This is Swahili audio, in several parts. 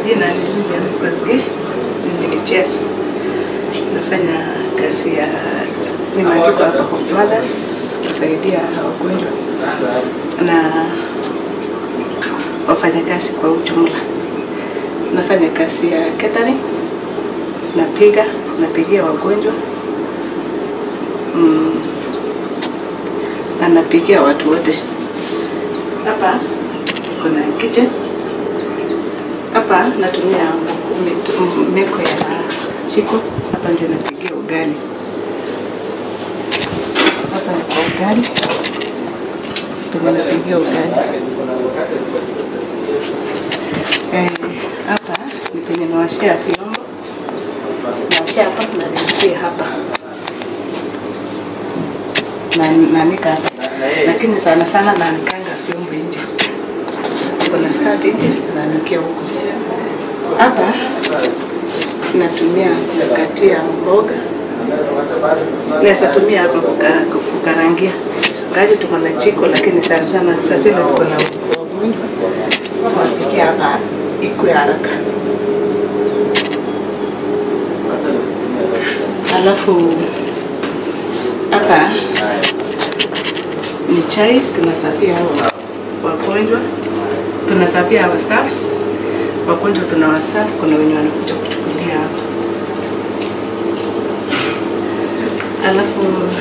majina ni Lilian Kosgei, mimi ni chef, nafanya kazi ya nimeandikwa hapa Hope Mothers kusaidia wagonjwa na wafanyakazi kwa ujumla. Nafanya kazi ya catering, napiga napigia wagonjwa mm, na napigia watu wote. Hapa kuna kitchen hapa natumia mit- meko ya chiko. Hapa ndio napigia ugali. Hapa ni kwa ugali, penye napigia ugali. Eh, hapa ni penye nawashia vyombo, nawashia hapa na rinsia hapa na nanika hapa, lakini sana sana nanikanga vyombo nje kuna stadi nje tunaanikia huko. Hapa natumia kukatia mboga, naweza tumia hapa kuka- kukarangia, ngaji tuko na jiko, lakini sana sana sasa ile tuko na wagonjwa tunapikia hapa ikwe haraka. Alafu hapa ni chai tunasafia hao wagonjwa tunasafia hawa staffs wagonjwa tunawasafu, kuna wenye wanakuja kuchukulia hapa. Alafu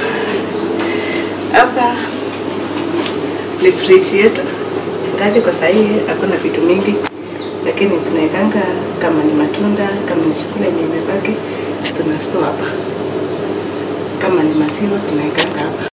hapa ni friji yetu, ingaje kwa sahii hakuna vitu mingi, lakini tunaekanga kama ni matunda, kama ni chakula yenye imebaki tuna store hapa, kama ni maziwa tunaekanga hapa.